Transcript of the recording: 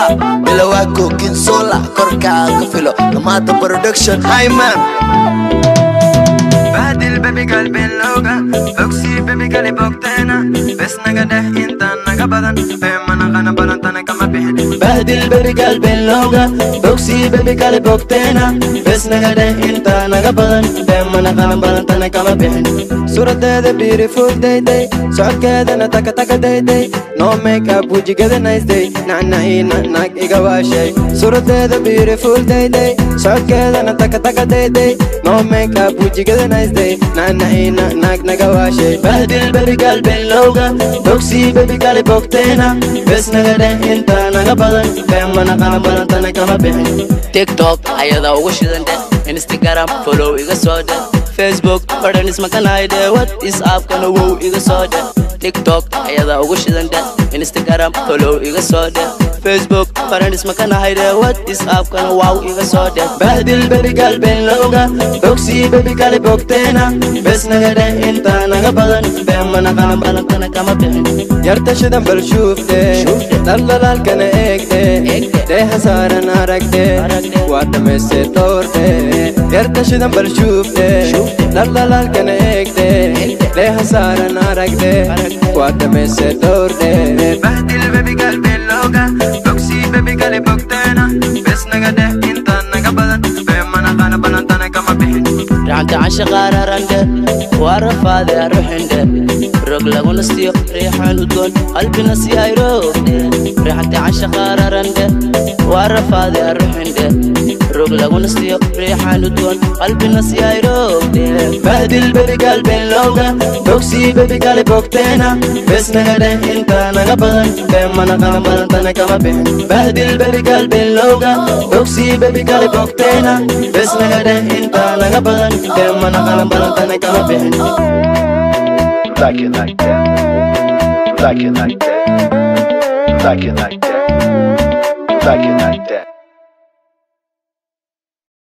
bilowaa kookin sola korkaa ka filo dhamaata production hyman bahdil bebi galbin looga bogsii bebi gali bogteena bes naga dheh intaan naga badan beemana qana balantana kama bixin bahdil bebi galbin looga bogsii bebi kale bogteena bes naga dheh intaa naga badan beemana qalan balantana kama bixin suradeeda beautiful dayday socodkeedana takataka dayday no make up wejigada nice day nacnaciina naag iga waashay suradeeda beautiful dayday socodkeedana takataka dayday no make up wejigada nice day nacnaciina naag naga waashay bahdil bebi galbin looga bogsii bebi kale bogteena bes naga dheh intaa naga badan beemana qalan balantana kama bixin tiktok ayadaa ugu shidan dheh instagram follow iga soo dheh facebook badhan ismakanayde whatsappkana wow iga soo dheh tiktok ayadaa ugu shidan dheh instagram follow iga soo dheh facebook badhan ismakanahayde whatsappkana wow iga soo dheh bahdil bebi galbin looga bogsii bebi kale bogteena bes naga dheh intaa naga badan beemana qalan balantana kama bixin yarta shidan bal shuufte dhaldhalaalkana eegte deeha saaran aragte waa dhammayste doorte yarta shidan bal shuufte dhaldhalaalkana eegte deeha saaran aragte waa dhammayste doorte bahdil bebi galbin looga bogsii bebi kale bogteena bes naga dheh intaan naga badan beemana qana balantana kama bixin racanta casha qaararandhe waa rafaade aruxindhe rog lagu nastiyo riixaan udgoon qalbina si ay roogdhe racanta casha qaararandhe waa rafaade aruxindhe rog lagu nastiyo riixaan udgoon qalbina si ay roogdhe bahdil bebi galbin looga bogsii bebi kale bogteena bes naga dheh intaa naga badan beemana qalan balantana kama bixin bahdil bebi galbin looga bogsii bebi kale bogteena bes naga dheh intaa naga badan beemana qalan balantana kama bixin like it like that. Like it like that. Like it like that. Like it like that.